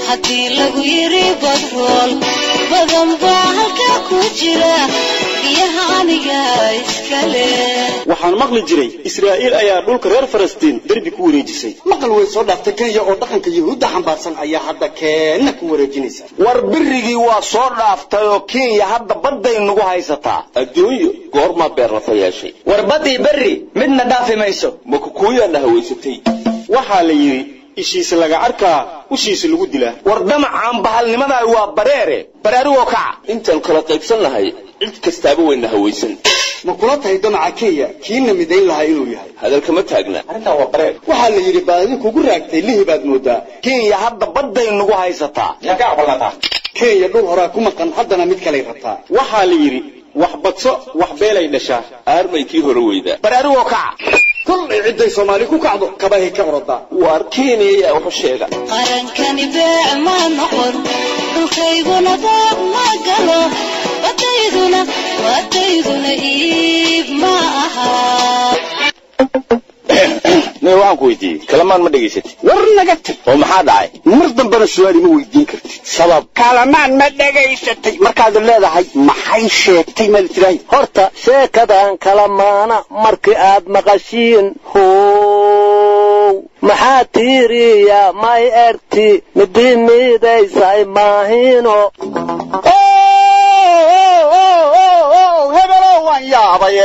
haddii lagu yiri badrool badan baa halkaa ku jira biyaha aniga iskale waxaan maqli jiray israa'iil ayaa dhulka reer falastiin derbi ku wareejisay maqal way soo dhaaftay kenya oo dhaqanka yuhuudda xambaarsan ayaa hadda keenna ku wareejinaysa war birigii waa soo dhaaftay oo kenya hadda badday nagu haysataa adduunyo goormaa beerlafa yeeshay war baddii berri midna dhaafi mayso ma kukuuyaana hawaysatay waxaa la yidhi ishiisa laga arkaa ushiisa lagu dilaa war damacaan bahalnimadaa waa bareere baraarugoo kaca intaan kala qaybsan nahay cid kastaaba wayna hawaysan ma kula tahay damaca kenya kiina midayn lahaa inuu yahay hadalkama taagna arrintaa waa bareer waxaa la yidhi baadi kugu raagtay lihi baad moodaa kenya hadda badday nagu haysataa yaa ka aqbalataa kenya dhul horaa ku maqan haddana mid kalay rabtaa waxaa la yidhi wax badso wax beelay dhashaa aarmay kii hore weydaa baraarugoo kaca kollay cidday soomaali ku kacdo kabahay ka orodaa waar kenya yaa waxu sheega qarankani beec ma noqon dhulkayguna daaq ma galo badayduna badayduna iib ma aha nin waxaan ku weydiiyey kalamaan ma dhegaysatid war naga tag oo maxaa dhacay mar dambena su-aal ima weydiin kartid sabab kalamaan ma dhegaysatay markaad leedahay maxay sheegtay maad tirahay horta sheekadan kala maana markii aad maqashiin how maxaa tiiriya may erti midi miidaysay maahino hebelow waan yaabaye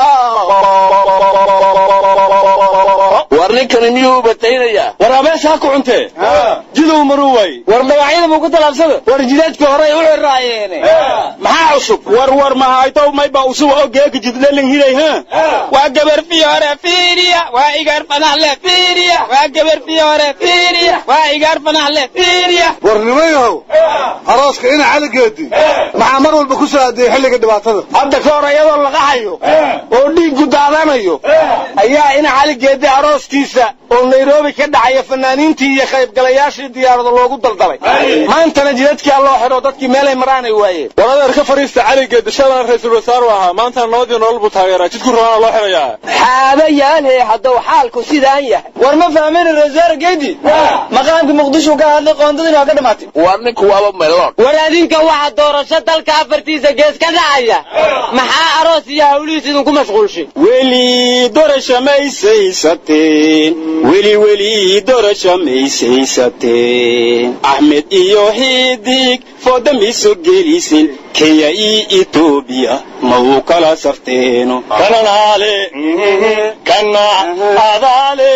war ninkani miyuu bataynayaa war abeesaa ku cuntee jidow maruu waay war magacyada muu ku talaabsada war jidaadka hore u xiraayeene maxaa cusub war war mahaytow mayba usub oo geeka jidlelin hiray ha waa gabar fiyoore fiiriya waa igaar fanaxle fiiriya waa gabar fiyoore fiiriya waa igaar fanaxle fiiriya war nimayahow arooska ina caligeedi maxaa mar walba ku soo adeeyey xilliga dhibaatada hadda ka hor iyadoo laga hayo oo dhiiggu daadanayo ayaa ina caligeedi arooskiisa oo nairobi ka dhacaya fanaaniintii iyo qaybgalayaashii diyaarada loogu daldalay maantana jidadkaa loo xidho dadkii meelay maraanay waayeen war adeer ka fadhiista caligeedi shalan ra-iisul wasaaru ahaa maantana nabadii nolol buu taageeraa jidku rabaana loo xidhayaa xaaba yaalhe hadduu xaalku sidaan yahay war ma fahmin rasaar geedi maqaamka muqdisho ka hadlay qoondadina waa ka dhamaatay war ninku waaba meloon war adinka waxa doorasho dalka afartiisa gees ka dhacaya maxaa aroos iyo hawlihiis idinku mashquulshay weli dorasha maysaysateen weli weli dorasha maysaysateen axmed iyo xidig foodamiso gelisin kenya iyo etoobiya ma uu kala sarteeno kananaale kana adaale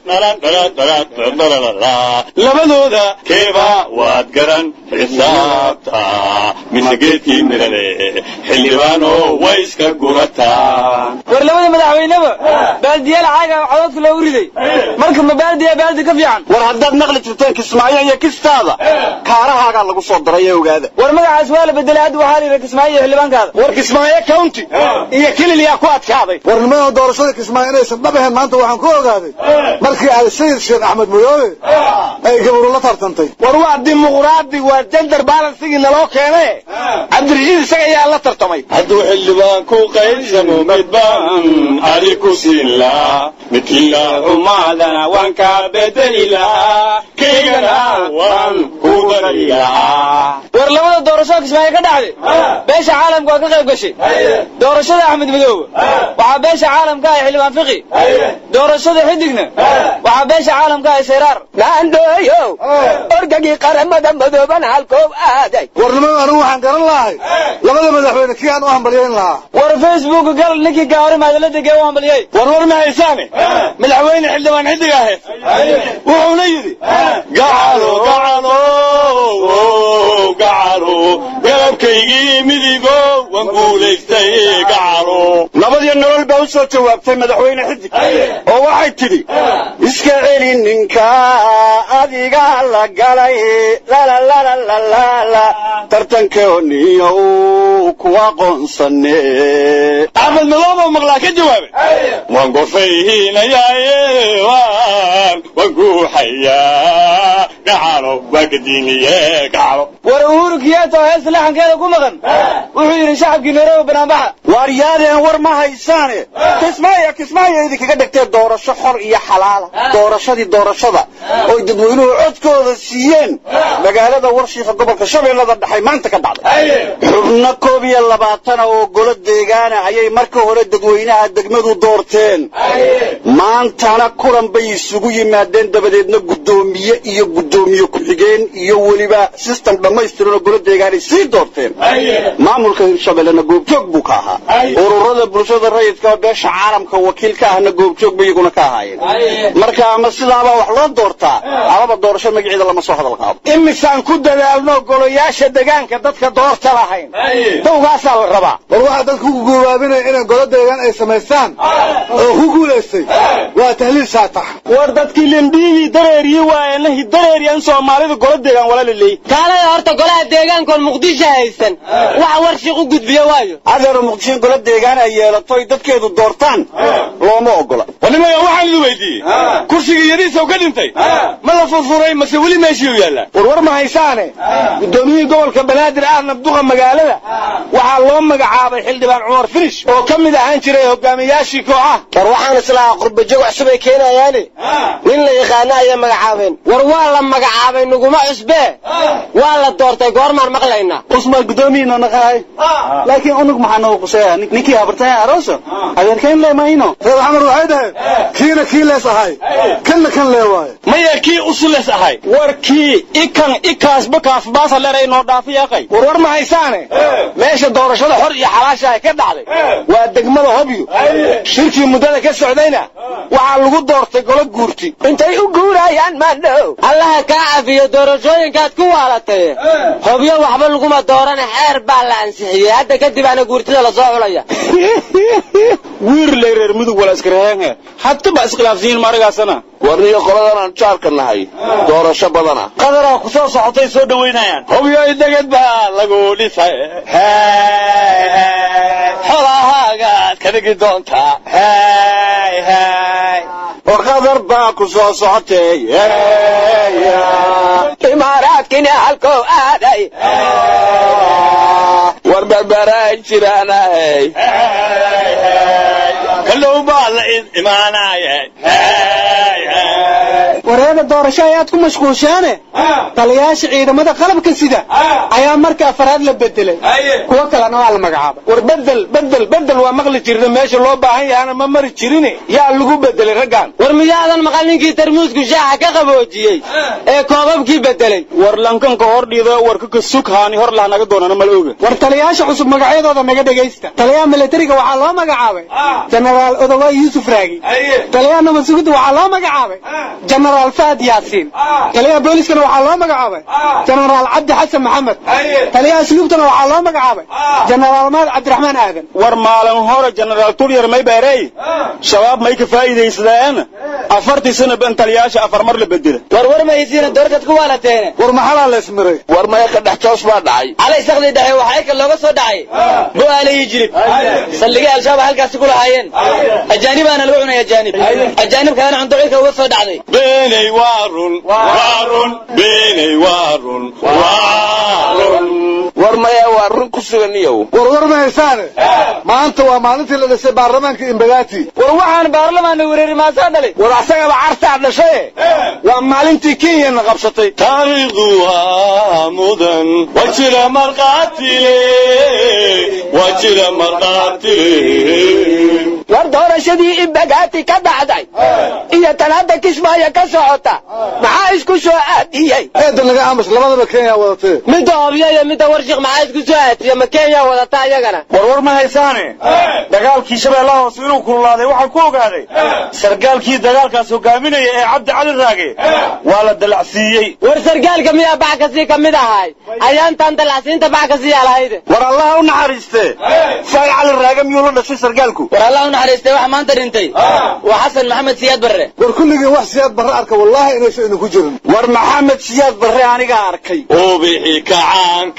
labadooda keeba waad garan xisaabta mise geedkii mirale xildhibaano way iska gurataan war labada madaxweyneba baaldiyaal caaga codadka loogu riday marka ma baaldiya baaldi ka fiican war haddaad maqli jirteen kismaayo iyo kistaada kaarahaagaa lagu soo daray ee ogaada war magacaas waa la bedelay hadda waxaa la yidhi kismaayo iyo xildhibaankaada war kismaayo county iyo kilil yaa ku adkaaday war nimanoo doorashada kismaayo inaysan dhab ahayn maanta waxaan ku ogaaday markii ay sayid sheekh axmed mudoobe ay gabaru la tartantay war waa dimuqraadi waa jender balansigii naloo keene cabdirashiid isaga ayaa la tartamay hadduu xildhibaan ku qaybsamo mid baan adi ku siin lahaa midkiila xumaadana waan kaa bedeli lahaa kaygana waan ku dari lahaa war labada doorasho kismaayo ka dhacday beesha caalamka waa ka qayb gashay doorashada axmed madoobe waxaa beesha caalamka ah xildhibaan fiqi doorashada xidigna waxaa beesha caalamka ah sayraar naandooyow orgagii qaramada madooban halkoob aaday war niman anigu waxaan garan lahay labada madaxweyne kii aan u hambalyayn lahaa war facebook gal ninkii gaari maadala degee u hambaliyey war war ma haysaane madaxweyne xildhibaan xidig ahe wuxuuna yidhi gacalo gacalo gacalo garabkaygii midigo waan guulaystay gacalo nabadiyo nolol baa u soo jawaabtay madaxweyne xidig oo waxay tidhi iska celi ninka adiga la galay lalalalalala tartankooniyow kuwa qoonsane axmed madoobe maqlaa ka jawaabay waan gorfayhinayaaye waan waan guuxayaa gacalo waa gadiiniye gacalo war uhuru kiyato hees laxankeeda ku maqan wuxuu yidhi shacabkii nairobi banaanbaxa waaryaadeen war ma haysaane kismaayo kismaayo idinkaga dhigtee doorasho xor iyo xalaala doorashadii doorashada oy dadweynuhu codkooda siiyeen magaalada warshiika gobolka shabeellada dhexay maanta ka dhacday xubno koob iyo labaatana oo golo deegaana ayay marka hore dadweynaha degmadu doorteen maantana kulan bay isugu yimaadeen dabadeedna guddoomiye iyo guddoomiye ku-xigeen iyo weliba system dhammaystiran oo golo deegaanay sii doorteen maamulka hirshabellena goobjoog buu ka ahaa ururada bulshada rayidka oo beesha caalamka wakiil ka ahna goobjoog bay iyaguna ka ahaayeen marka ama sidaabaa wax loo doortaa amaba doorasho magaceeda lama soo hadal qaado imisaan ku dadaalno golayaasha degaanka dadka doorta lahayn dowgaasaa la rabaa war waxaa dadku ku guubaabinaya inay golo deegaan ay samaystaan oo ku guulaystay waa tahliil shaatax war dadkii lindhiigii dareeriyi waayena hidareeriyan soomaalida golo deegaan wala laleey kaalada horta golaha deegaankoon muqdisho haysan wax warshiq u gudbiyo waayo adeero muqdisho golo deegaan ay yeelato ay dadkeedu doortaan looma ogola warnimaya waxaan idin weydiiyey kursigii yadiisaw ka dhintay ma la furfuray mase weli meeshii yaallaa war war ma haysaane guddoomiyihii gobolka banaadir ah nabduqa magaalada waxaa loo magacaabay xildhibaan cumar finish oo ka mid ahaan jiray hogaamiyaashii kooxaha war waxaan islahaa qurbajoog cusub ay keenayaane nin la yaqaana ayay magacaabeen war waa la magacaabay nuguma cusbee waa la doortay goormaan maqlaynaa usmaa guddoomiyiina naqahay laakiin unug maxaa noo quseeya ninkii habartaya arooso adeerkayn leemayno reer xamar waxay dhaheen kiina kii lees ahay kanna kan lee waaye maya kii usules ahay warkii ikan ikaasba kaafbaasa leray noo dhaafiyaqay war war ma haysaane meesha doorashada xor iyo xalaasha ay ka dhacday waa degmada hobyo shirkii muddada ka socdayna waxaa lagu doortay golo guurti intay u guurayaan maandhow allaha kaa cafiyo doorashooyinkaad ku waalatay hobyo waxba laguma doorane xeer baa la ansixiyey hadda kadib ana guurtida lasoo xulaya wiir lay reer mudug wala iskaraheenhe hadda ba iskhilaafsiyin maragaasana warniyo qoladan aan jaarka nahay doorasho badana qadaraa ku soo socotay soo dhawaynayaan hobyoy deged baa lagu dhisay xolahaagaad ka dhigi doontaa oo qadar baa ku soo socotay imaaraadkina halkoo aaday war barbaaraan jiraanahay kallow baa la imaanaya wareega doorasho ayaad ku mashquulshaane taliyaasha ciidamada qalabka sida ayaa marka afaraad la bedelay kuwo kalena waa la magacaabay war bedel bedel bedel waa maqli jirna meesha loo baahan yahana ma mari jirine yaa lagu bedelay raggan war miyaadan maqal ninkii tarmuusku shaaxa ka qaboojiyey ee koobabkii bedelay war lankanka hor dhiida warka ka sug haani hor lah naga doonana mala oga war taliyaasha cusub magacyadooda naga dhegaysta taliyaha militariga waxaa loo magacaabay jenaraal odowa yuusuf raagi taliyaha nabadsugidda waxaa loo magacaabay jenaraal fahad yaasiin taliyaha booliskana waxaa loo magacaabay jenaraal cabdi xasan maxamed taliyaha asluubtana waxaa loo magacaabay jenaraal maad cabdiraxmaan aadan war maalin hore jenaraal tulyar may beerey shabaab may ka faa'iidaysadeen afartii sana ban taliyaasha afar mar la bedela war war mahaysiina doortad ku waalateene war maxalaa la ismiray war maya ka dhex toos baa dhacay calay sakdi dhexe waxaa ka looga soo dhacay go'aale iyo jilib saldhigay al-shabaab halkaasi ku lahaayeen ajaanibaana lagu cunay ajaanib ajaanib kalena cunto cirka uga soo dhacday beenay waa run waa run beenay waa run waa run war maya waa run ku sugan iyow war war ma haysaane maanta waa maalintii la dhisay baarlamaanka imbagaati war waxaan baarlamaanna wereeri maasaa dhalay war asagaba cartaa dhashaye waa maalintii kenyana qabsatay taariikhdu waa mudan waa jira markhaatile waa jira markhaatile war doorashadii imbagaati ka dhacday iyo tan hadda kismaayo ka socota maxaa isku soo aadiyey eeda naga aamus labadaba kenya wadatee midda hobyo iyo midda warshiq maxaa isku soo aatiya ma kenya wadata iyagana war war ma haysaane dagaalkii shabeellaha hoose inuu kululaaday waxaan ku ogaaday sargaalkii dagaalkaas hogaaminaya ee cabdi cali raage waa la dalacsiiyey war sargaalka miyaa bax kasii ka mid ahay ayaantan dalacsiinta bax kasiiyaa lahayde war allaha u naxariiste faay cali raage miyuu la dhashay sargaalku war allah u naxariistay waxa maanta dhintay waa xasan maxamed siyaad barre war kulligii wax siyaad barre arka wallaahi inaysan idinku jirin war maxamed siyaad barre anigaa arkay ubixi kacaanka sooma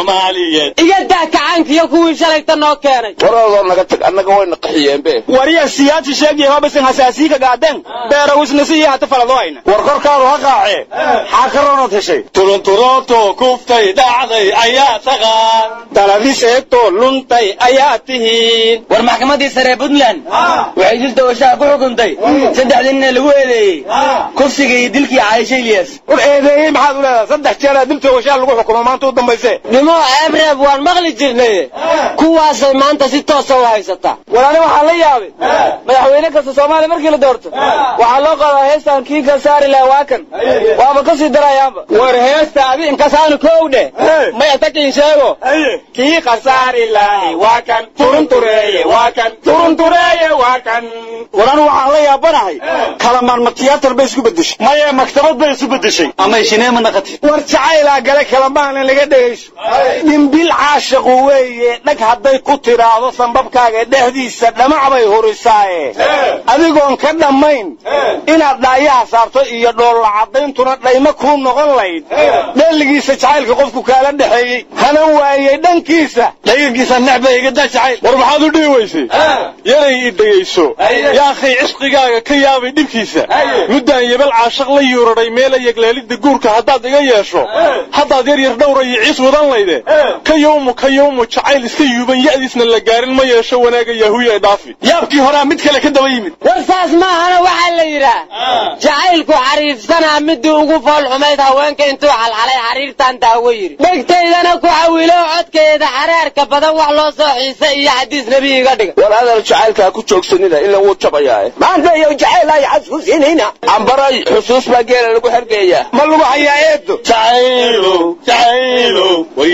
soomaaliyeed iga daa kacaankiyo kuwii shalayta noo keenay waroodoo naga tag annaga wayna qaxiyeenbe wariya siyaasi sheegaya hobasan hasaasiika gaadeen beerawisnasi iyo hata faladoayna war korkaadu ha qaacee xaa ka roonad heshay turunturooto kuftay dhacday ayaa taqaan daladis eegtoo luntay ayaa tihiin war maxkamaddii sare ee puntland waxay dil doorashaha ku xukuntay saddexdii nin ee lagu eedeeyey kufsiga iyo dilkii caaisha ilyas war eedeeyey maxaad u leedahay saddex jeeraa dil toogashaa lagu xukumo maanta u dambayse dhimo eebreeb waan maqli jirnay kuwaasay maanta si toosa u haysataa war ani waxaan la yaabay madaxweyne kasta soomaaliya markii la doorto waxaa loo qadaa heestan kii ka saari laha waa kan waaba ka sii darayaanba war heesta adi inkasaanu kow dheh maya takin sheego kii khasaari lahay waa kan turuntureeye waa kan turuntureeye waa kan war anu waxaan la yaabanahay kalamaan ma tiyaatar bay isku beddeshay maye maktabad bay isu beddeshay ama shineema naqati war jacaylaa gale kalamaana laga dhegayso dhimbil caashiqu weeye dhag hadday ku tiraahdo sambabkaaga dhexdiisa dhamac bay hurisaaye adigoon ka dhammayn inaad dhaayaha saarto iyo dhoolla caddayntuna dhaymo kuu noqon layd dheeligiisa jacaylka qofku kaala dhexeeyey hanan waayey dhankiisa dhagankiisa necba iga daa jacayl war maxaad u dhihi weysay yaray i dhegayso yaakhay cisqigaaga ka yaabay dhibkiisa muddaan yebel caashaq la yuuraday meela yegleelidda guurka haddaad iga yeesho haddaad yar yar dhowra iyo ciis wadan layde ka yowmu ka yowmu jacayl iska yuuban ya'diisna la gaarin ma yeesho wanaaga yahuya ee dhaafi yaabkii horaa mid kale ka daba yimid war saas maahana waxaa la yidhaah jacaylku xariifsanaa midii ugu fool xumayd haweenka intuu xalxalay xariirtan daawo yidhi dhegtaydana ku xawilo codkeeda xareerka badan wax loo soo xiisa iyo xadiis nebi iga dhiga war adal jacaylkaa ku joogsanina ila wuu jabayaa maanta iyo jacayl ay xasuusinayna ambaray xusuus baa geela lagu xergeeyaa ma lagu hayaa eedo jacaylo jacaylo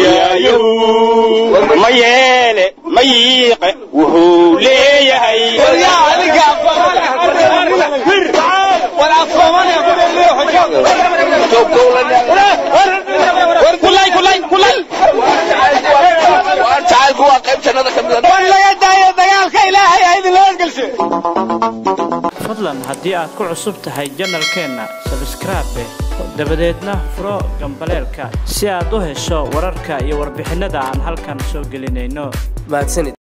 wayaayow ma yeele ma yiiqe wuxuu leeyahay war jacaylku waa qayb jannada ka mida war laga daayo dagaalka ilaahay ha idin laasgelshe fadlan haddii aad ku cusub tahay janalkeenna sabskraabe dabadeedna furo gambaleelka si aad u hesho wararka iyo warbixinnada aan halkan soo gelinayno mahadsanid